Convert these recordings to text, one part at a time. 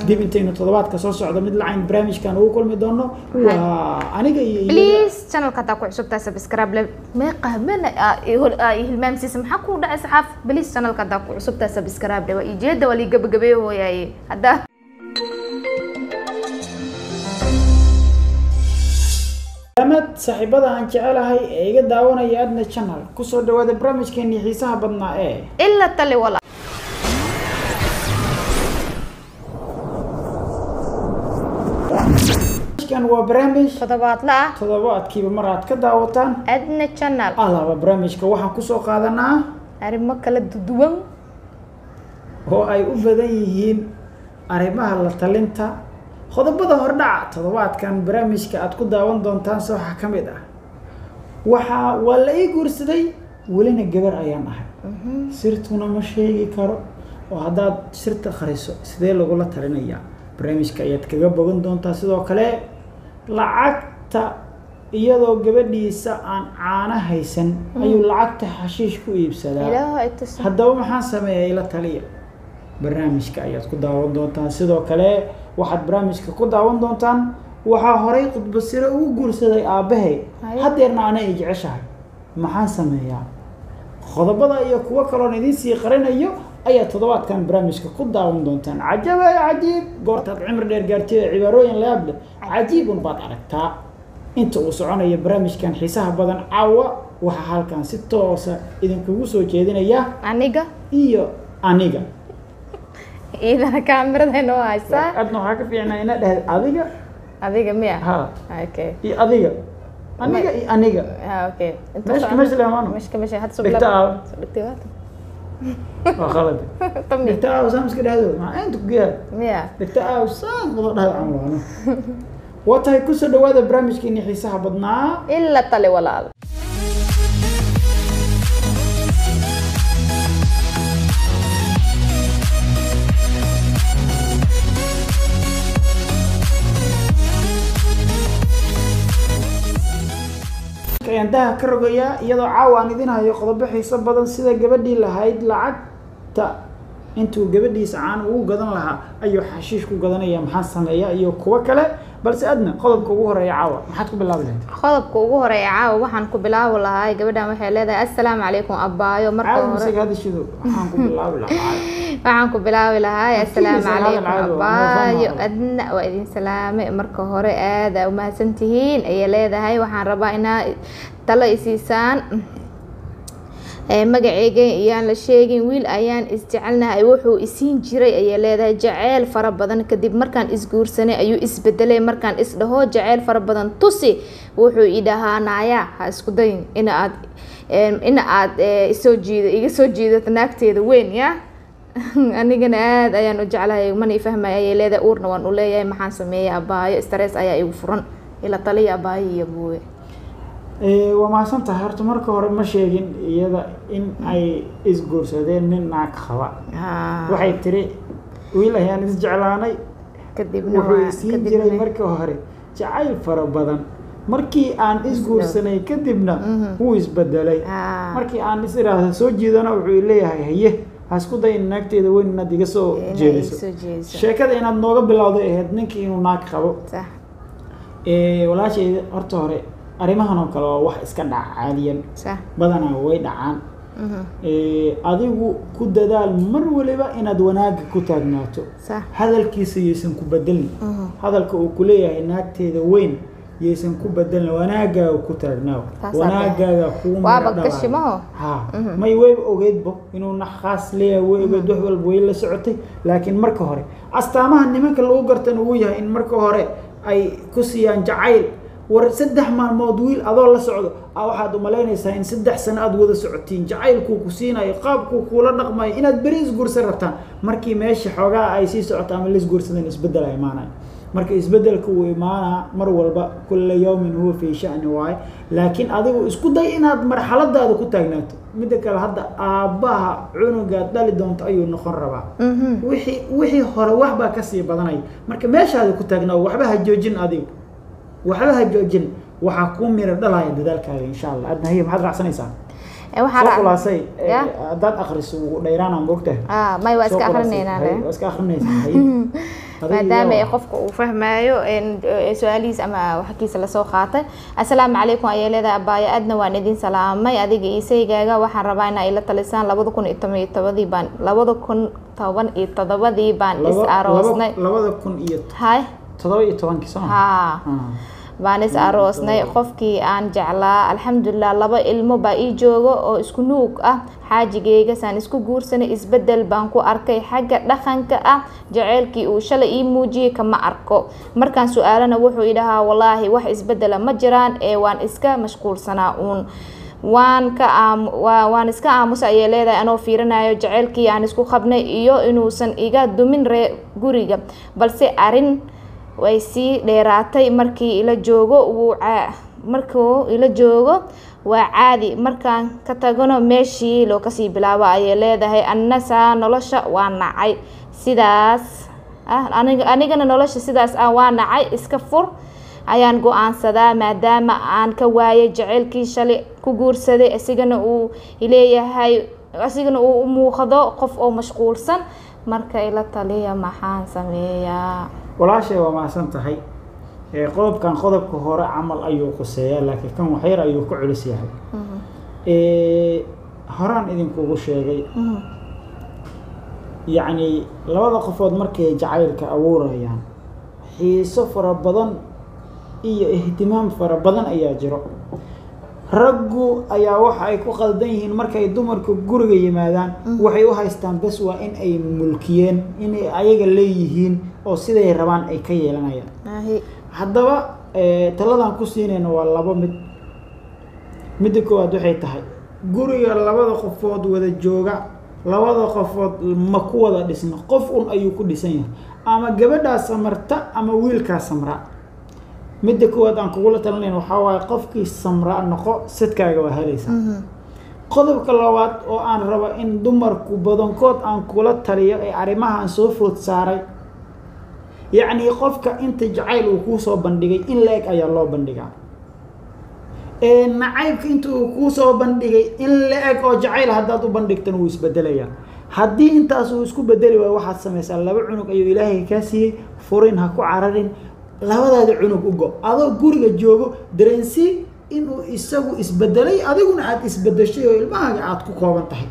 dib intaynu toddobaadka soo socdo mid lacayn barnaamijkan ugu kulmi doono waa aniga iyo iyada. please channelka hadaa ku cusubtahay subscribe le meeqa mana hilmaamsiisa maxaa ku dhacay saxaaf please channelka hadaa ku cusubtahay subscribe le waa ijeeda waa lii gabagabeeye hooyaaye haddaa amad saaxiibada aan jecelahay ee iga daawanaya adna channel kusoo dhawaada barnaamijkeenii xiisaha badnaa ee ila tali wala barnaamijkan waa barnaamij toddobaadla ah toddobaadkiiba mar aad ka daawataan adna channel alaba barnaamijka waxaan kusoo qaadanaa arrimo kala duwan oo ay u badan yihiin arrimaha la talinta qodobada hordhaca toddobaadkan barnaamijka aad ku daawan doontaan se waxaa ka mid ah waxaa waa la ii guursaday welina gabar ayaan ahay sirtuna ma sheegi karo oo haddaad sirta qariso sidee lagula talinayaa barnaamijka ayaad kaga bogan doontaa sidoo kale lacagta iyadoo gabadhiisa aan caano haysan ayuu lacagta xashiish ku iibsadaa ilaahu ay tusin haddaba maxaan sameeyaa ila taliya barnaamijka ayaad ku daawan doontaan sidoo kale waxaad barnaamijka ku daawan doontaan waxaa horay khudbasiro ugu guursaday aabbahay Haye. haddeerna ana ay jeceshahay maxaan sameeyaa qodobada iyo kuwo kaloon idiin sii qarinayo ayaa toddobaadkan barnaamijka ku daawan doontaan cajab ee cajiib goortaad cimri dheer gaartida cibaarooyin layaab leh cajiibun baad aragtaa inta uu soconayo barnaamijkan xiisaha badan caawa waxaa halkan si toosa idinkugu soo jeedinaya aniga iyo aniga iidana kaamirada noo haysaa adna waxaa ka fiicnaa ina dhahd adiga adiga miya ha okay iyo adiga aniga iyo aniga ha okay Meeshka meesha leh maano. meshka mesha had Dhigta aaw. dhigta waata waa khalad tami dhigta aaw saan iska dhahdo maxaa inta ku geeyaa miya dhigta aaw saan wada dhahdo aan waano waa tahay kusoo dhawaada barnaamijkeeni xiisaha badnaa ila tali walaal ayaan daha ka rogayaa iyadoo caawa aan idin hayo qodobo xiiso badan sida gabadhii lahayd lacagta intuu gabadhiisa caan ugu gadan lahaa ayuu xashiish ku gadanaya maxaa sameeya iyo kuwo kale balse adna qodobka ugu horeeya caawa maxaad ku bilaabi lahayd qodobka ugu horeeya caawa waxaan ku bilaabi lahaa gabadhan waxay leedahay assalaamu calaykum abaayo marka caawa hore isaga hadashidu waxaan ku bilaabi lahaa waxaan ku bilaabi lahaa assalaamu Afkiisa hadal calaykum caadi waa, abaayo noo fahmo. adna waa idin salaame marka hore aada umahadsan tihiin ayay leedahay waxaan rabaa inaa talo isiisaan ee magaceyga iyaan la sheegin wiil ayaan isjecelnahay wuxuu isiin jiray ayay leedahay jaceyl fara badan kadib markaan isguursanay ayuu isbedelay markaan isdhaho jaceyl fara badan tusi wuxuu idhahaa naaya ha isku dayin in aad em, in aad eh, isoo jiido iga soo jiidato naagteeda weyn ya anigana aada ayaan u jeclahay mana ifahmaya ayay leedahay uurna waan u leeyahay maxaan sameeyay abaayo stress ayaa igu furan ila taliya abaayo iyo buwe Ee, waa mahadsan tahay horta marka hore ma sheegin iyada in ay isguursadeen nin naag qaba waxay tiri wiil ayaan isjeclaanay kadibna wuxuu waa- isiin kadibna- jiray markii hore jacayl fara badan markii aan isguursanay kadibna wuu isbedelay Ah. markii aan is iraahdo soo jiidana wuxuu leeyahay haye ha isku day in naagteeda weyn inaad iga soo Inay jeediso soo jeediso. sheekada inaad nooga bilowday ahayd ninkii inuu naag qabo sax Ee, walaashayda horta hore arrimahan oo kale waa wax iska dhaca caadiyan sax badanaa way dhacaan mhm, Ee, adigu ku dadaal mar waliba inaad wanaagga ku taagnaato sax hadalkiisa yaysan ku bedelin mhm. hadalka uu ku leeyahay naagteeda weyn yaysan ku bedelin wanaagaaga ku taagnaaw Taas wanaagaaga kuu Waaba miro dhalaayo. gashimaho. ha Mhm. may wayba ogeydbo inuu naxaas leeyahay way ogeyd wax walba way la socotay laakiin marka hore astaamaha nimanka lagu gartana uu yahay in marka hore ay ku siiyaan jacayl war saddex maalmood wiil adoo la socdo a waxaad umalaynaysaa in saddex sano aad wada socotiin jacaylkuu ku siinayo qaabkuu kuula dhaqmayo inaad beri isguursan rabtaan markii meesha xoogaa ay sii socoto ama la isguursadeen isbeddel ay imaanayo marka isbeddelka uu imaanaa mar walba kulla yawmin huwa fii sha'ni waaye laakiin adigu isku day inaad marxaladaada ku taagnaato midda kale hadda aabbaha cunugaad dhali doonto ayuu noqon rabaa Mhm. wixii wixii hore waxbaa kasii badanaya marka meeshaada ku taagnaa waxba ha joojin adigu waxba ha joojin waxaa kuu miro dhalaya dadaalkaaga insha allah adna hiya maxaad raacsanaysaa Eh, waxaa soo raac- khulaasay eh, Ya? haddaad akhriso wuu dheeraanaa moogtahay ah may waa Soo iska khulaasay. akrinayna Hay, waa iska akrinaysaa hay. Adiga maadaama iyo- ay qofka uu fahmaayo een, ee, su-aalihiis ama waxkiisa lasoo qaatay assalaamu calaykum ayay leedahay abaayo aadna waan idin salaamay adiga iyo saygaaga waxaan rabaa inaa ila talisaan labada kun iyo toban iyo tobadii baan labada kun toban iyo todobadii baan is Laba- aroosnay laba- labada kun iyo hay todoba iyo tobankii soo ma haa Ah. baan is aroosnay qofkii aan jeclaa alxamdulilah laba ilmo baa ii jooga oo isku nuug ah xaajigeyga saan isku guursanay isbedel baan ku arkay xagga dhaqanka ah jaceylkii uu shalay ii muujiyey kama arko markaan su-aalana wuxuu idhahaa walaahi wax isbedela ma jiraan ee waan iska mashquulsanaa uun waan ka aam waa- waan iska aamusa ayay leedahay anoo fiirinayo jaceylkii aan isku qabnay iyo inuusan iga dumin ree guriga balse arin way sii dheeraatay markii ila joogo wuu caa- markuu ila joogo waa caadi markaan ka tagano meeshii loo kasii bilaabo ayay leedahay annasaa nolosha waa nacay sidaas ah aniga anigana nolosha sidaas ah waa nacay iska fur ayaan go-aansadaa maadaama aan ka waayay jaceylkii shalay ku guursaday isigana uu leeyahay asigana uu u muuqdo qof oo mashquulsan marka ila taliya maxaan sameeyaa walaashay waa mahadsan tahay ee qodobkan qodobka hore camal ayuu quseeyaa laakiin kan waxyar ayuu ku culus yahay Ee, horaan idinkugu sheegay yacni labada qofood markay jacaylka abuurayaan xiiso fara badan iyo ihtimaam fara badan ayaa jiro raggu ayaa waxa ay ku qaldan yihiin markay dumarka guriga yimaadaan waxay u haystaan bes waa in ay mulkiyeen inay ayaga leeyihiin oo siday rabaan ay ka yeelanayaan Ahi. haddaba eh, taladan ku siinayna waa labo mid midda koowaad waxay tahay guriga labada qofood wada jooga labada qofood ma ku wada dhisno qof un ayuu ku dhisan yahay ama gabadhaa samarta ama wiilkaa samra midda koowaad aan kugula talinayn waxaa waaye qofkii samra noqo sidkaaga waa helaysaa qodobka labaad oo aan rabo in dumarku badankood aan kula taliyo ee arrimahan soo food saaray yacni qofka inta jacayl uu kuu soo bandhigay in la-eg ayaa loo bandhigaa ee nacaybka inta uu kuu soo bandhigay in la-eg oo jacayl haddaad u bandhigtana wuu isbedelayaa haddii intaas uu isku bedeli waayo waxaad samaysaa laba cunug ayuu ilaahay kaa siiyey furin ha ku cararin labadaada cunug u go adoo guriga joogo dareensii inuu isagu isbedelay adiguna aada isbedeshay oo ilmahaaga aada ku kooban tahay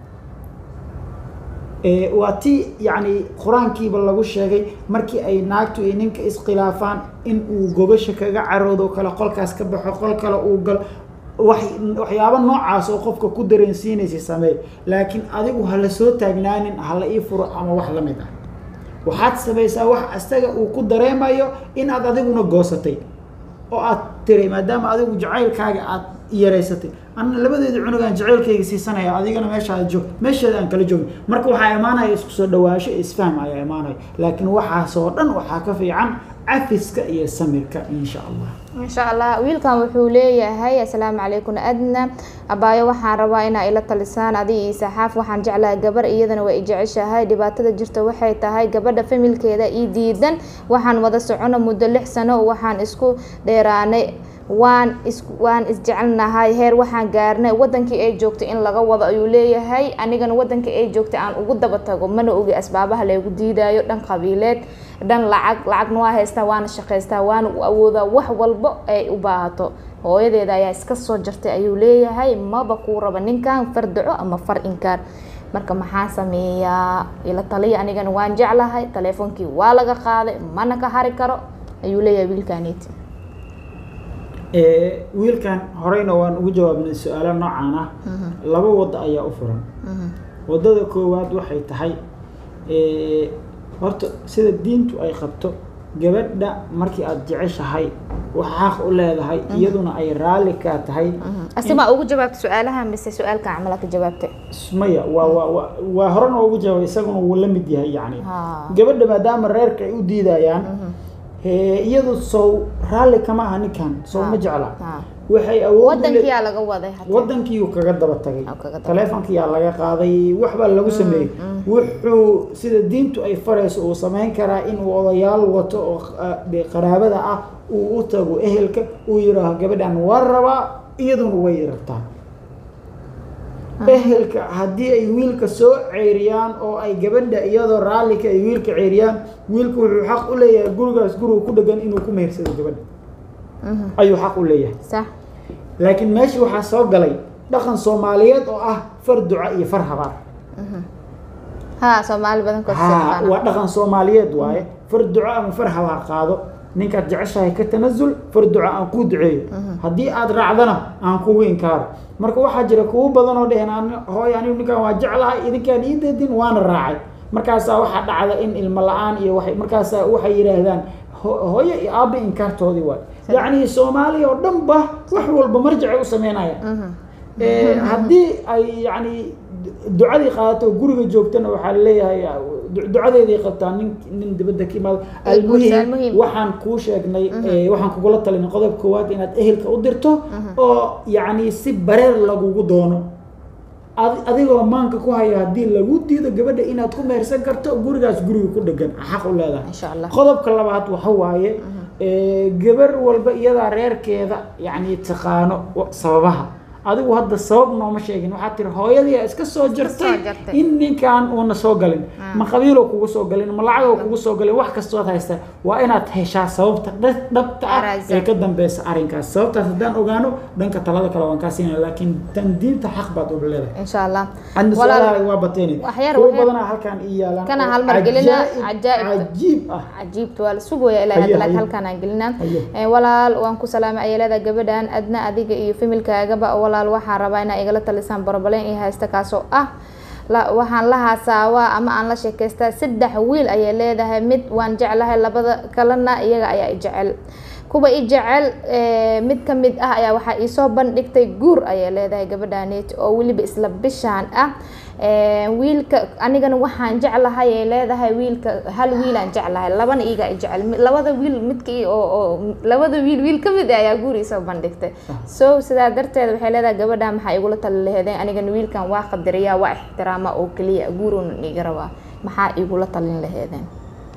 Ee, waa ti yacni qur-aankiiba lagu sheegay markii ay naagtu iyo ninka iskhilaafaan in uu gogasha kaga caroodo kale qolkaas ka baxo qol kale uu galo wax waxyaabo noocaas oo qofka ku dareensiinaysa sameey laakiin adigu ha la soo taagnaanin ha la ii furo ama wax la mid ah waxaad samaysaa wax asaga uu ku dareemayo in aad adiguna goosatay oo aad tiray maadaama adigu jacaylkaaga aad yaraysatay anna labadeeda cunugaan jacaylkayga siisanaya adigana meesha aad joog meesheeda aan kala joogin marka waxaa imaanaya isku soo dhawaansho iyo isfaham ayaa imaanaya laakiin waxaasoo dhan waxaa ka fiican cafiska iyo samirka insha allah insha allah wiilkan wuxuu leeyahay assalaamu calaykum adna abaayo waxaan rabaa inaa ila talisaan adiga iyo saxaaf waxaan jeclahay gabar iyadana waa i jeceshahay dhibaatada jirta waxay tahay gabadha familkeeda ii diidan waxaan wada socono muddo lix sano waxaan isku dheeraanay waan is waan isjecelnahay heer waxaan gaarnay wadankii ay joogtay in laga wado ayuu leeyahay anigana wadankii ay joogtay aan ugu daba tago mana ogi asbaabaha laygu diidayo dhan qabiileed dhan lacag lacagna waa haystaa waana shaqaystaa waana u awoodaa wax walbo ay u baahato hooyadeeda ayaa iska soo jartay ayuu leeyahay maba kuu raba ninkan fardaco ama far inkaar marka maxaa sameeyaa ila taliya anigana waan jeclahay taleefonkii waa laga qaaday mana ka hari karo ayuu leeyahay wiilkaaniiti Ee, wiilkan horeyna waan ugu jawaabnay su-aalo noocan ah laba waddo ayaa u furan waddada koowaad waxay tahay ee, horta sida diintu ay qabto gabadha markii aada jeceshahay wax xaq u leedahay iyaduna ay raalli kaa tahay asimaa ugu jawaabta su-aalaha mise su-aalka camala ka jawaabtay maya waa waa waa waa horena ugu jawaabay isaguna wuu la mid yahay yacni Ha. gabadha maadaama reerka ay u diidayaan ee, iyadu sow raalli kama aha ninkan sow ma jecla Ha. waxay awood u le- wadankiyaa laga waday hataa. waddankiiuu kaga daba tagay Oo kaga daba- taleefonkiyaa laga qaaday waxbaa lagu sameeyey wuxuu sida diintu ay farayso uu samayn karaa inuu odayaal wato oo ah, dee qaraabada ah uu u tago ehelka uu yidhaaho gabadhan waa rabaa iyaduna way rabtaa ehelka haddii ay wiilka soo ceyriyaan oo ay gabadha iyadoo raallika ay wiilka ceyriyaan wiilku wuxuu xaq u leeyahay gurigaas guriga ku dhegan inuu ku mehersado gabadha Mhm. ayuu xaq u leeyahay sax laakiin meeshii waxaa soo galay dhaqan soomaaliyeed oo ah far duca iyo far habaar ha soomaali badankood si ha yaqaana. waa dhaqan soomaaliyeed waaye far duco ama far habaar qaado ninkaad jeceshahay ka tanazul far duco aan kuu duceeyo haddii aad raacdana aan kugu inkaaro marka waxaa jira kuwo badan oo dheheen "Ani- hooy anigu ninkaan waa jeclahay idinkaan ii deedin waana raacay markaasaa waxaa dhacda in ilmo la-aan iyo waxay markaasaa waxay yidhaahdaan "Ho- hooyo iyo aabba inkaartoodii waay yacni soomaaliya oo dhan ba wax walba marjacay u sameynaya Mhm. Eh, haddii ay yani ducadii qaadato oo guriga joogtana waxaa leeyahay du- ducadeeday qabtaa nin nin dibadda ka imaado Ay guursa, almuhim almuhim. waxaan kuu sheegnay eh, waxaan kugula talinay qodob koowaad inaad ehelka u dirto oo yacni si bareer lagugu doono Ad- adigoo maanka ku haya haddii lagu diido gabadha inaad ku mehersan karto gurigaas guriga ku dhegan xaq u leedahay insha allah qodobka labaad waxa waaye eh, gabar walba iyadaa reerkeeda yani taqaano wa- sababaha adigu hadda sabab nooma sheegin waxaad tiri hooyadii aa iska soo jartay jartay. in ninkan uuna soo galin ma qabiiloo kugu soo galin ma lacagoo kugu soo galin wax kastood haysta waa inaad heshaa sababta dha- dhabta ah Araysa. ee ka dambeysa arrinkaas sababtaas haddaan ogaano dhanka talada kale waan kaa siinaya laakiin tan diinta xaq baad uga leedahay insha allah عندنا Walaal- سؤال waa bateen wax yar, kuwa wax yar. badanaa halkan ii yaalaan Kana oo hal mar gelina, cajaa'ib- cajaa'ib. cajiib ah cajiibta waa la sugaya ilaa Haye, hadda laakiin haye. halkaan aan gelinaa Haye. Eh, walaal waan ku salaamay ayalada gabadhan adna adiga iyo familkaagaba walaal waxaan rabaa inaa igala talisaan borobaleen iyo haysta kaasoo ah la- waxaan la haasaawaa ama aan la sheekaystaa saddex wiil ayay leedahay mid waan jeclahay labada kalena iyaga ayaa i jecel kuwa i jecel eh, mid ka mid ah ayaa waxaa iisoo bandhigtay guur ayay leedahay gabadhaneet oo weliba isla bishaan ah Eh, wiilka anigana waxaan jeclahay ay leedahay wiilka hal wiilaan jeclahay labana iiga i jecel Mi- labada wiil midka i- oo oo labada wiil wiil ka mid ah ayaa guur isoo bandhigtay so sidaa darteed waxay leedahay gabadha maxaa igula tali laheedeen anigana wiilkan waa qadariyaa waa ixtiraama oo keliya guurunan iga rabaa maxaa igula talin laheedeen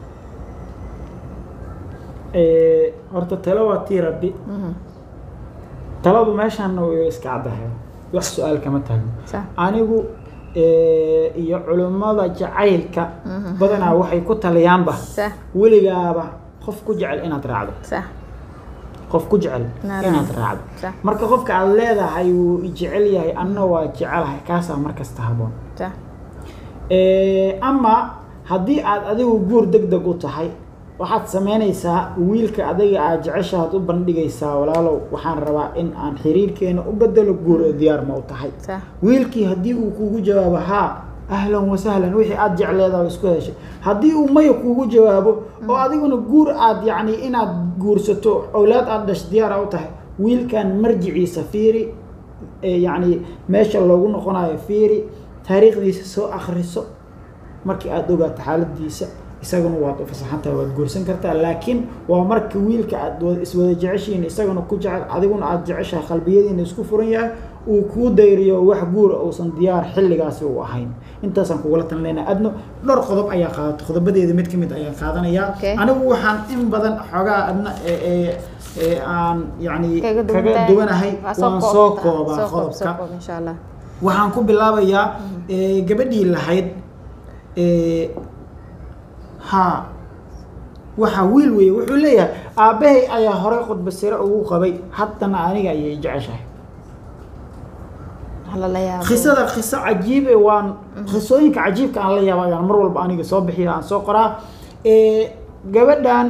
Eh, horta talo waa tii rabbi taladu meeshaana way iska caddahay wax su-aal kama taagno sax anigu eh, iyo culimmada jacaylka badanaa waxay ku taliyaanba sax weligaaba qof ku jecel inaad raacdo sax qof ku jecel Inaad inaad raacdo. raacdo sax marka qofka aad leedahay wuu i jecel yahay anna waa jecelahay kaasaa markasta haboon sax Eh, ama haddii aad adigu guur deg deg u tahay waxaad sameynaysaa wiilka adiga aad jeceshaad u bandhigaysaa walaalow waxaan rabaa in aan xiriirkeena u bedelo guur oo diyaar ma u tahay sax wiilkii haddii uu kugu jawaabo haa ahlan wasahlan wixii aad jecleedaa waa isku heshay haddii uu maya kugu jawaabo oo adiguna guur aad yacni inaad guursato owlaad aad dhash diyaar a u tahay wiilkan marjiciisa fiiri ee yacni meesha loogu noqonayo fiiri taariikhdiisa soo akhriso markii aada ogaato xaaladiisa isaguna waad u fasaxantahay waad guursan kartaa laakiin waa marka wiilka aad wada- iswada jeceshihiin isaguna ku jecel adiguna aada jeceshahay qalbiyadiina isku furan yahay uu kuu dayriyo wax guura uusan diyaar xilligaasi u ahayn intaasaan kugula talinayna adno dhowr qodob ayaa qaadato qodobadeeda mid ka mid ayaan qaadanayaa Okay. anigu waxaan in badan xoogaa adna ee ee ee aan yacni kaga kaga duwantahay. duwanahay Waa soo waan soo koobtaa. koobaa Soo koob, soo qodobka koob, insha allah waxaan ku bilaabayaa eh, gabadhii lahayd eh, ha waxa wiil weeye wuxuu leeyahay aabbahay ayaa horey khudba sire ugu qabay haddana aniga ayay jeceshahay Hala la yaabo qisada qiso cajiibe waan qisooyinka cajiibka aan la yaaba ayaan mar walba aniga soo bixiya aan soo qoraa Eh, gabadhan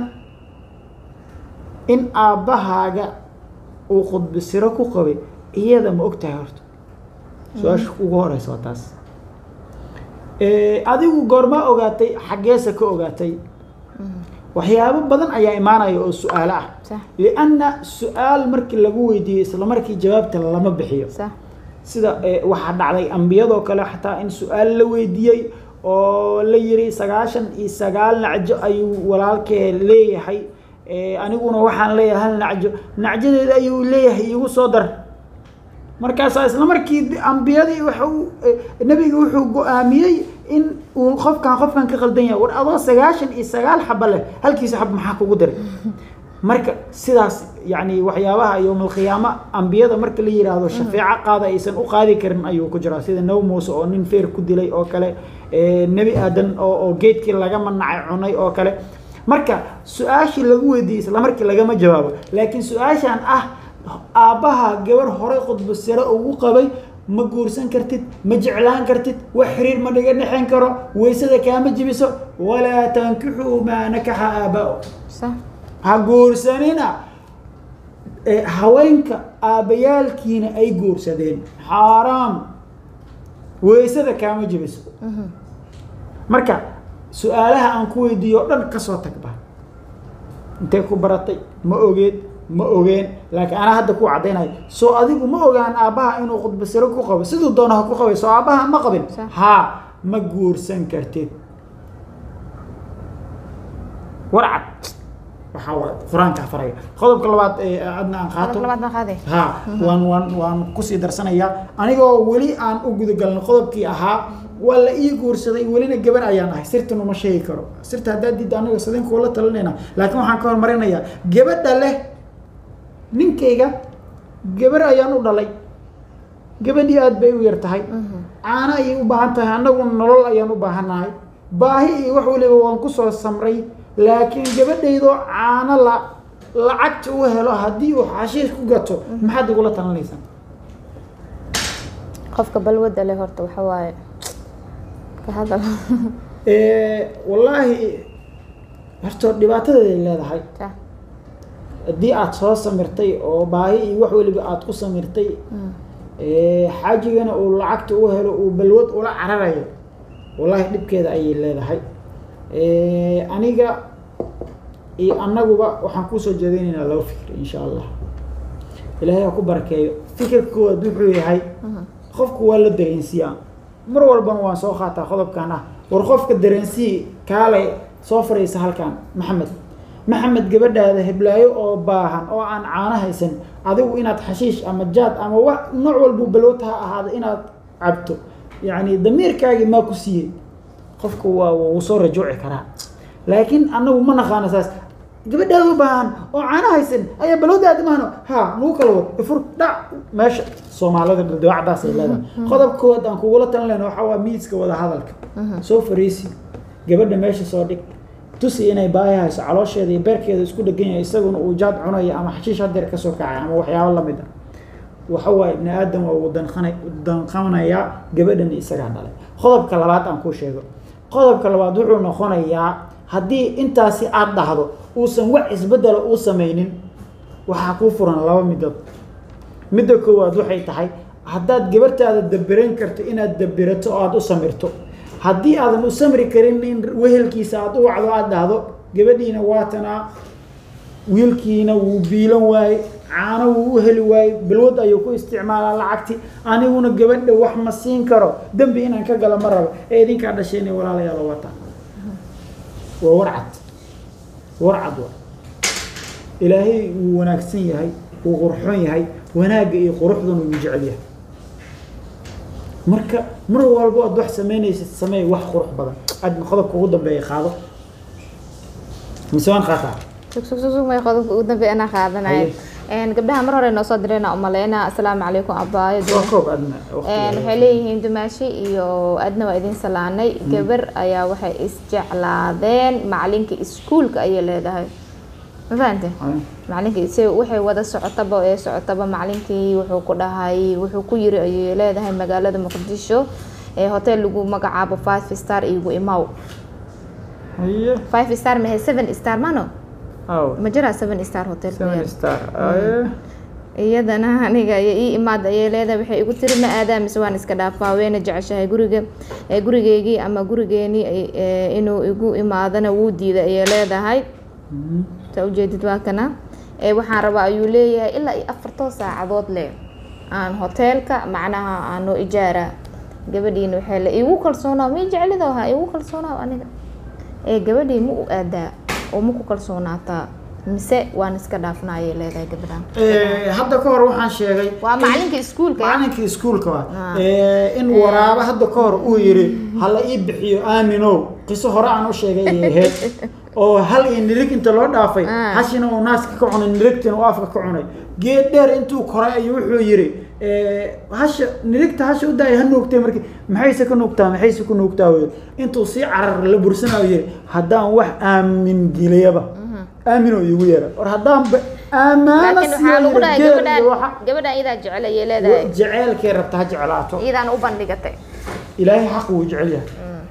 in aabbahaaga uu khudba siro ku qabay iyada ma og tahay horta su-aasha ugu horeysa waa taas Eh, adigu goorma ogaatay xaggeesa ka ogaatay waxyaabo badan ayaa imaanaya oo su-aalo ah sax lianna su-aal markii lagu weydiiyo isla markii jawaabta lama bixiyo sax sida eh, waxaa dhacday ambiyadoo kale xataa in su-aal la weydiiyey oo la yiri sagaashan iyo sagaal nacjo ayuu walaalkee leeyahay Eh, aniguna waxaan leeyahay hal nacjo nacjadeeda ayuu leeyahay igu soo dar markaasaa isla markii di- ambiyadii wuxuu eh, nebiga wuxuu go-aamiyey in uu qofkan qofkan ka qaldan yahay war adoo sagaashan iyo sagaal xaba leh halkiisa xab maxaa kugu diray marka sidaas yani waxyaabaha yowmalqiyaamo ambiyada marka la yiraahdo shafeeco qaada aysan u qaadi karin ayuu ku jiraa sida nabi muuse oo nin feer ku dilay oo kale nebi aadan oo oo geedkii laga manacay cunay oo kale marka su-aashii lagu weydiiyey isla markii lagama jawaabo laakiin su-aashan ah aabbaha gabar horey khudba sare ugu qabay ma guursan kartid ma jeclaan kartid wax xiriir ma dhiga dhexen karo weysada kaama jibiso walaa tankixuu maa nakaxa aabaa صح ha guursanina ee haweenka aabbayaalkiina ay guursadeen xaaraam weysada kaama jibiso marka su-aalaha aan ku weydiiyo o dhan kasoo tagba intee ku baratay ma ogeed ma ogeen laakiin anaa hadda ku caddaynayo soo adigu ma ogaan aabbaha inuu khudba siro ku qabo siduu doono ha ku qabay soo aabbaha ma qabin Sax. haa ma guursan kartid warcad waxaa waay qur-aanka faraya qodobka labaad ee adna aan qaato قدب لبعض ما خاذي ha waan waan waan kusii darsanayaa anigoo weli aan u gudagalno qodobkii ahaa waa la ii guursaday welina gabar ayaan ahay sirtan uma sheegi karo sirta haddaad diidda aniga sadin kuula talinayna laakiin waxaan ka hormarinayaa gabadha leh ninkayga gabar ayaan u dhalay gabadhii aad bay u yar tahay caano ayay u baahan tahay annagu nolol ayaan u baahannahay baahi iyo wax waliba waan kusoo samray laakiin gabadhaydoo caano la lacagta u helo haddii uu xashiish ku gato maxaad igula talinaysaa qofka balwada leh horta waxa waaye ka hadal wallaahi horta dhibaatadeeday leedahay صح haddii aad soo samirtay oo baahi iyo wax weliba aad ku samirtay ee, xaajigana uu lacagta u helo uu balwad ula cararayo wallaahi dhibkeeda ayay leedahay Ee, aniga iyo annaguba waxaan kusoo jeedinaynaa laba fikir insha allah ilaahay ha ku barakeeyo fikirka koowaad wuxuu yahay qofku waa la dareensiyaa mar walbana waan soo qaataa qodobkan ah war qofka dareensii kaale soo fadhiisa halkan maxamed maxamed gabadhaada heblaayo oo baahan oo aan caano haysan adigu inaad xashiish ama jaad ama wax nooc walbu balowta ha ahaada inaad cabto yacni damiirkaagii maa ku siiyey qofka waa wuu soo rajuuci karaa laakiin annagu ma naqaano saas gabadhaada u baahan oo caano haysan ayaa balowda aadamahano ha nagu kala wad ifur dhac meesha soomaalida dawacdaas ay leedahay qodob koowaad aan kugula talin lehna waxaa waa miiska wada hadalka soo fariisi gabadha meesha soo dhig tusi inay baahi hayso caloosheeda iyo beerkeeda isku dhegan yahay isaguna uu jaad cunayo ama xashiish hadeer kasoo kacay ama waxyaabo lamid ah waxa waaye ibni aadam waa uu danqana danqanayaa gabadhan isagaa dhalay qodobka labaad aan kuu sheego qodobka labaad wuxuu noqonayaa haddii intaasi aad dhahdo uusan wax isbedela uu samaynin waxaa kuu furan laba midood midda koowaad waxay tahay haddaad gabartaada dabiran karto inaad dabirato oo aada u samirto haddii aadan u samri karin in wehelkiisa aada u wacdo aada dhahdo gabadhiina waatanaa wiilkiina wuu biilan waaye caano wuu u heli waaye balwad ayuu ku isticmaalaa lacagti aniguna gabadha wax ma siin karo dembi inaan ka galo ma rabo ee idinkaa dhasheen walaalayaal wata waa warcad warcad wa ilaahay wuu wanaagsan yahay wuu qurxoon yahay wanaagga iyo quruxduna wuu jecel yahay marka mar walbo aad wax samaynaysid sameey wax qurux badan aadna qodobka ugu dambeeya qaado mise waan qaataa sug sug sug sug may qodobka ugu dambeeya anaa qaadanaya Haye. Een, gabdhaha mar hore noo soo dirayna umaleynaa asalaamu calaykum abaayo soo koob adna Een, waxay leeyihiin dumaashi iyo adna waa idin salaanay gabar ayaa waxay isjeclaadeen macalinka iskuulka ayay leedahay ma fahante macalinkii se waxay wada socotaba ee socotaba macalinkii wuxuu ku dhahay wuxuu ku yiri ayay leedahay magaalada muqdisho ee hotel lagu magacaabo five star igu imaw haye five star mahe seven star mano aw ma jiraa seven star hotel ku seven yaal? star aye iyadana aniga iyo ii imaad ayay leedahay waxay igu tiri ma aadaa mise waan iska dhaafaa weyna jeceshahay guriga ee gurigeygii ama gurigeeni ay- ee, inuu igu imaadana wuu diiday ayay leedahay Mhm. saa ujeedid waa kana ee waxaan rabaa ayuu leeyahay ilaa iyo afartoo saacadood leh aan hoteelka macnaha aan noo ijaara gabadhiina waxay le igu kalsoonaa ma jeclido ha igu kalsoonaa aniga ee gabadhii ma u aadaa oo ma ku kalsoonaataa mise waan iska dhaafnaa ayay leedahay gabadhan Eh, hadda ka hor waxaan sheegay waa in- macalinka iskuulka ya? macalinka iskuulka wa Ah. Eh, in waraabo hadda ka hor uu yiri hala ii bixiyo aaminow qiso hore aan u sheegay ayay ahayd oo hal iyo nirig inta loo dhaafay Ah. hashina uu naaska ka cunay nirigtina uu afka ka cunay geed dheer intuu koray ayuu wuxuu yidhi eh, hasha nirigta hasha u daaya ha nuugtay markii maxayse ka nuugtaa maxayse ku nuugtaa wey intuu sii carar la bursanayo yidhi haddaan wax aamin geliyaba aamin oo iigu yeera war haddaan ba aamaana laakiin waxaa lagu dhahay siiyo geel iyo waxa gabadhaan gabadhaan iyadaa jecel ayay leedahay jeceelkay rabta ha jeclaato iyadaan u bandhigatay ilaahay xaq wuu jecel yahay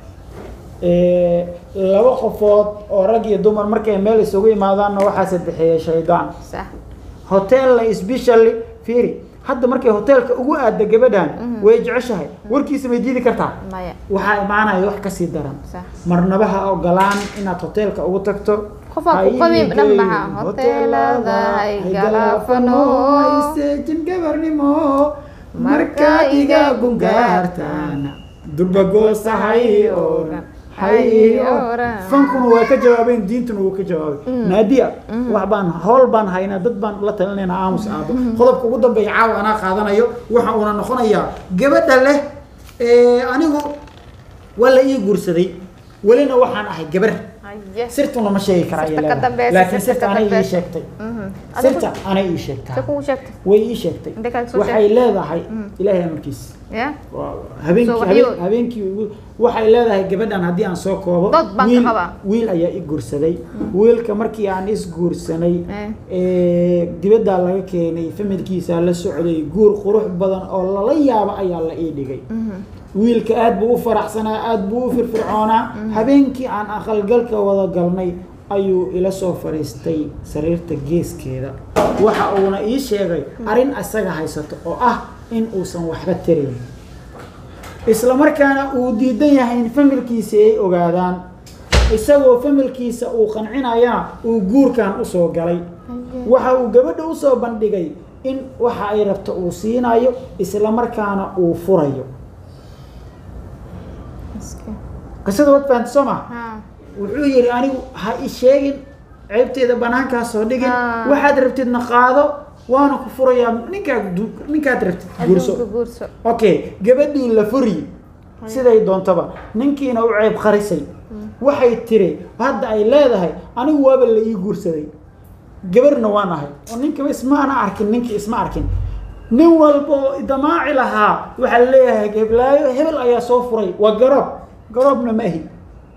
Eh, laba qofood oo rag iyo dumar markay meel isugu imaadaanna waxaa sadexeeya shaydaan sax hoteella specially fiiri hadda markay hoteelka ugu aadda gabadhan way jeceshahay warkiisa may diidi kartaa maya waxaa imaanaya wax kasii daran sax marnaba ha ogolaan inaad hoteelka ugu tagto Qof aan ku Ha ii qabin dhan geeyin maha. Hoteelada hay hay galaafano. galaafano, hay seejin gabarnimo markaad iga gungaartaan durbagoosa hay oran hay oran fankuna waa ka jawaabeen diintuna wuu ka jawaabay naadiya wax baan howl baan haynaa dad baan la talinaynaa aamus aabo qodobka ugu dambeeya caawa anaa qaadanayo waxa uuna noqonayaa gabadha leh ee, anigu waa la ii guursaday welina waxaan ahay gabar Haye. sirtuna ma sheegi karaa Sirta ayay ka leedahay. dambeysa, laakiin sirta sirta ka anay ii dambeysa. sheegtay Mhm. sirta Adigu- anay ii sheegtaa se kuu sheegtay way ii sheegtay Intee kale soo waxay leedahay ilaahay amarkiis ya waa habeenkii Soo habeen- waxyo- habeenkii ugu- waxay leedahay gabadhan haddii aan soo koobo Dad baan ka wiil- qabaa. wiil ayaa i guursaday wiilka markii aan is guursanay Eh. ee, dibaddaa laga keenay familkiisa la socday guur qurux badan oo lala yaabo ayaa la ii dhigay wiilka aad buu u faraxsanaa aad buu u firfircoonaa habeenkii aan aqalgalka wada galnay ayuu ila soo fadhiistay sariirta geeskeeda waxa uuna ii sheegay arrin asaga haysato oo ah in uusan waxba tarayn isla markaana uu diidan yahay in familkiisa ay ogaadaan isagoo familkiisa uu qancinayana uu guurkan usoo galay waxa uu gabadha usoo bandhigay in waxa ay rabto uu siinayo isla markaana uu furayo qisada wad fahanti soo ma ha wuxuu yidhi anigu ha i sheegin ceebteeda banaankaa soo dhigin Ah. waxaad rabtidna qaado waana ku furayaa ninkaa du- ninkaad rabtid guurso adduunka guurso okay gabadhii la furi siday doontaba ninkiina u ceeb qarisay waxay tiri hadda ay leedahay anigu waaba la ii guursaday gabarna waan ahay oo ninkaba ismaana arkin ninkii isma arkin nin walba oo damaaci lahaa waxaa leeyahay heblaayo hebel ayaa soo furay waa garoob garoobna ma ahi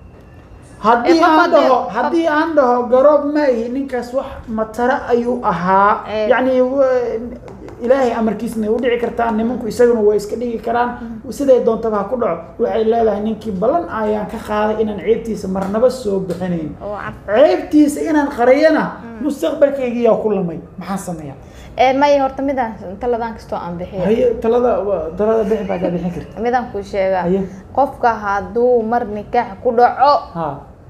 haddii Eh, qof aan haddii- dhaho qof- haddii aan dhaho garoob ma ahi ninkaas wax matara ayuu ahaa Eh. yacni wa- ilaahay amarkiisna way u dhici kartaa nimanku isaguna way iska dhigi karaan siday doontaba ha ku dhaco waxay leedahay ninkii ballan ayaan ka qaaday inaan ceebtiisa marnaba soo bixinayn oo cad ceebtiisa inaan qariyana mustaqbalkaygiyaa ku lamay maxaan sameeyaa ee maya horta midaan taladaan kastoo aan bixiyo haye talada talada bixi baa kaa bixin karta midaan kuu sheegaa Haye. qofka hadduu mar nikaax ku dhaco ha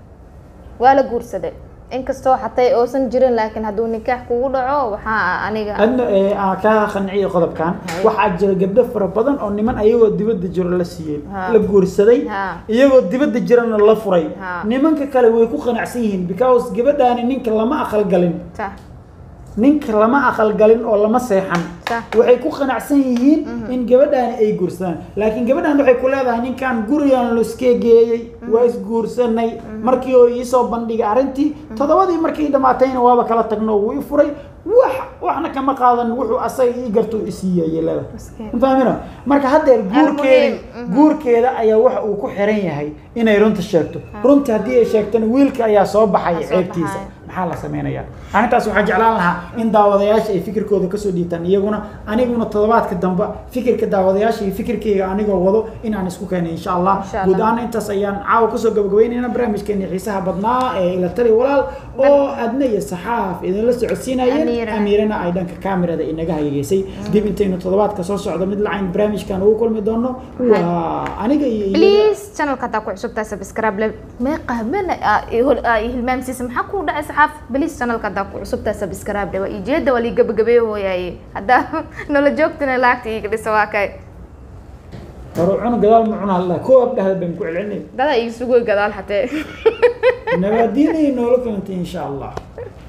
waa la guursaday inkastoo xatay oosan jirin laakiin hadduu nikaax kugu dhaco waxaa aniga adna ee, aan kaa qanciyo qodobkan Haye. waxaa jira gabdho fara badan oo niman ayagoo dibadda jiro la siiyey Ha. la guursaday Ha. iyagoo dibadda jirana la furay Ha. nimanka kale way ku qanacsan yihiin because gabadhaani ninka lama aqalgalin sa ninka lama aqalgalin oo lama seexan Sax. waxay ku qanacsan yihiin in gabadhaani ay guursadaan laakiin gabadhaan waxay ku leedahay ninkan gurigan luskee geeyey waa isguursanay markii oo iisoo bandhigay arrintii toddobadii markii dhamaatayna waaba kala tagno wuu i furay wax waxna kama qaadan wuxuu asaga ii garto isiiyay leedahay Miskiin. ma fahmina marka haddeer guurkeeda Almuhiim, guurkeeda ayaa waxa uu ku xiran yahay inay runta sheegto runta haddii ay sheegtana wiilka ayaa soo baxaya Aa, soo ceebtiisa baxaya. maxaa la samaynayaa arrintaas waxaan jeclaan lahaa in daawadayaasha ay fikirkooda kasoo dhiibtaan iyaguna aniguna toddobaadka dambe fikirka daawadayaasha iyo fikirkayga anigoo wado in aan isku keenay insha allah Insha Allah. guud ahaan intaas ayaan caawa kasoo gabagabeynayna barnaamijkeeni xiisaha badnaa ee ila tali walaal oo adna iyo saxaaf idinla socodsiinayeen Amiira. amiirana ay dhanka kaamirada inaga hayegeysay dib intaynu toddobaadka soo socdo mid lacayn barnaamijkan ugu kulmi doono waa aniga iyo iyada. please channelka hadaa ku cusubtahay subscribe le meeqa habeen aa i hol- aa i hilmaamsiisa maxaa ku dhacay saxaaf please channelka hadaa ku cusubtahay subscribe le waa ijeeda waa lii gabagabeeyo hooyaaye haddaa nolol joogtina laagta iiga dhisa waa kay hore cuna gadaal ma cuna halla koob dhahda baan ku celcelinay dadaa ii sugoy gadaal xatee nabaadiinay noola kulantay insha allah